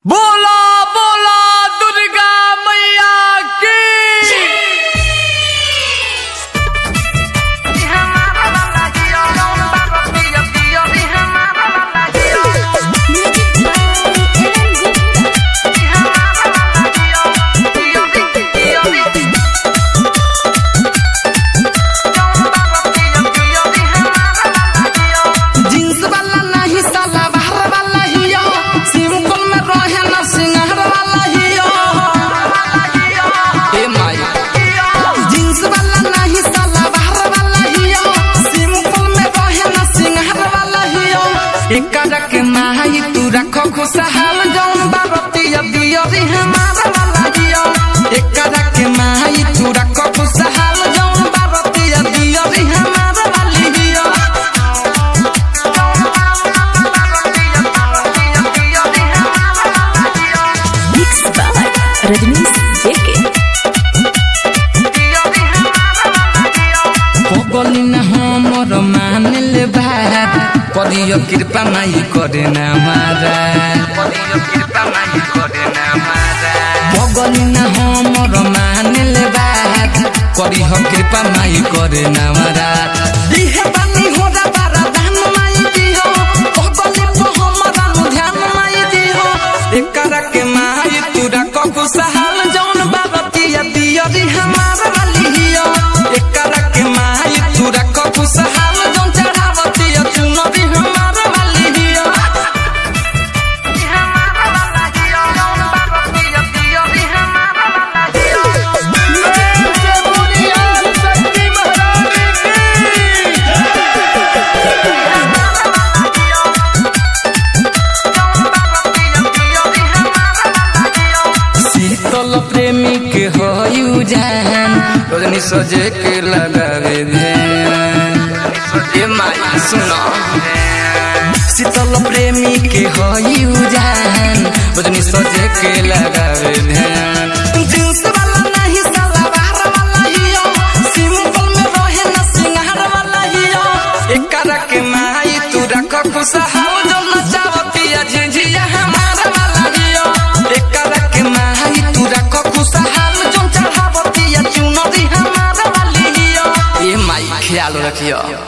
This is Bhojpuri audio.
बोला बोला दुर्गा मैया की जींस वाला नहीं साला बाहर वाला हियो सिंपल में रहे ना सिंगार वाला हियो ए माई जींस वाला नहीं साला बाहर वाला हियो सिंपल में रहे ना सिंगार वाला हियो एकरा के माई तू रखो खुशहाल जौन बारतिया दियो रे हमारा वाला हियो एकरा के माई तू रखो खुशहाल जौन बारतिया दियो रे हमारा वाली हियो Mixed by Rajnish JK. पगली न हमर मान ले बात करियो कृपा माई करे न हमारा करियो कृपा माई करे न हमारा पगली न हमर मान ले बात करियो कृपा माई करे न हमारा दिहे बानी हो रा बारा धान माई दिहो पगली को हमरा नु ध्यान माई दिहो एकरा के माई तू रखो खुशहाल जौन बाबतिया दियो री हमारा वाली हियो एकरा के माई तू रखो खुशहाल जौन चढ़ावतिया चुनो री हमारा वाली हियो शीतल प्रेमी के होयु जान रजनी सजे के लगावे ध्यान ए माई सुनो शीतल प्रेमी के होयु जान रजनी सजे के लगावे ध्यान जींस वाला नहीं साला बाहर वाला हियो सिंपल में रहे ना सिंगार वाला हियो एकरा के माई तू रख खुशहाल जो नचावतिया झिझिया हमारा वाला हियो एकरा के माई तू रख खुशहाल जो चढ़ावतिया चुनरी हमारा वाली हियो ए माई ख्याल रखियो